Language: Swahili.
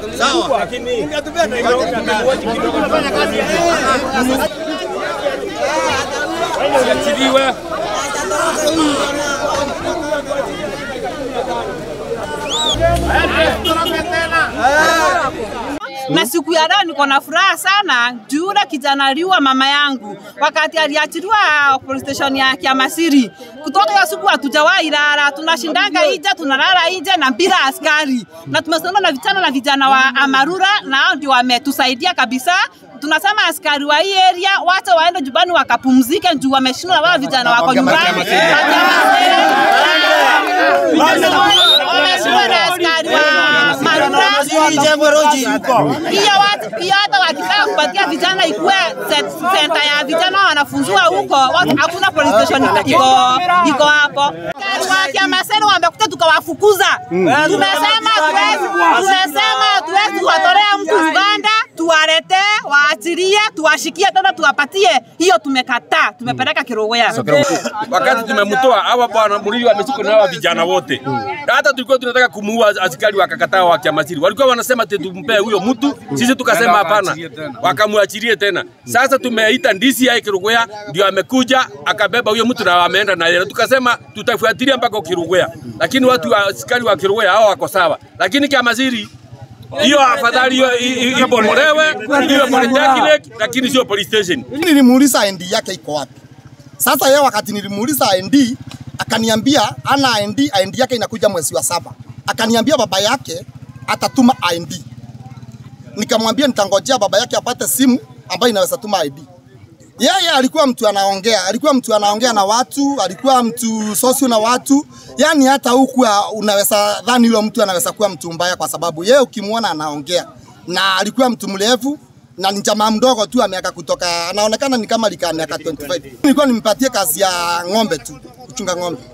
Siachiliwe. na siku ya leo niko na furaha sana juu yule kijana aliua mama yangu wakati aliachiliwa police station ya Kiamasiri. Kutoka hiyo siku hatujawahi lala, tunashindanga nje, tunalala nje na bila askari, na tumesimama na vijana na vijana wa Amarura, na hao ndio wametusaidia kabisa. Tunasema askari wa hii area wacha waende nyumbani wakapumzike, juu wameshindwa, wao vijana wako nyumbani wameshindwa na askari wa Marura hiyo watu hiyo hata wakitaka kupatia vijana ikuwe set- center ya vijana wanafunziwa huko, watu- hakuna police station iko iko hapo. Askari wa Kiamaseni wamekuja tukawafukuza. Tumesema tuwezi tumesema tuwezi kuwatolea mtu Uganda, tuwaletee waachilie, tuwashikie tena tuwapatie. Hiyo tumekataa, tumepeleka Kirugwea. wakati tumemtoa hawa bwana Murili wameshikwa na hawa vijana wote. Hata tulikuwa tunataka kumuua askari wakakataa wa Kiamasiri. Walikuwa wanasema ati tumpee huyo mtu, sisi tukasema hapana, wakamwachilie tena. Sasa tumeita ndisi ya Kirugwea, ndio amekuja akabeba huyo mtu na ameenda na yeye. Tukasema tutafuatilia mpaka Kirugwea, lakini watu wa askari wa Kirugwea hao wako sawa, lakini Kiamasiri hiyo afadhali hiyo i- i- ibomolewe, hiyo polytechnic, lakini sio police station. Mimi nilimuuliza ID yake iko wapi. Sasa yeye wakati nilimuuliza ID akaniambia ana ID, ID yake inakuja mwezi wa saba. Akaniambia baba yake atatuma ID. Nikamwambia nitangojea baba yake apate simu ambayo inaweza tuma ID. Yeye alikuwa mtu anaongea, alikuwa mtu anaongea na watu, alikuwa mtu sosio na watu. Yani hata huku unaweza dhani yule mtu anaweza kuwa mtu mbaya kwa sababu yeye ukimwona anaongea. Na alikuwa mtu mrefu na ni jamaa mdogo tu miaka kutoka anaonekana ni kama likaa miaka 25. Nilikuwa nimpatie kazi ya ng'ombe tu, kuchunga ng'ombe.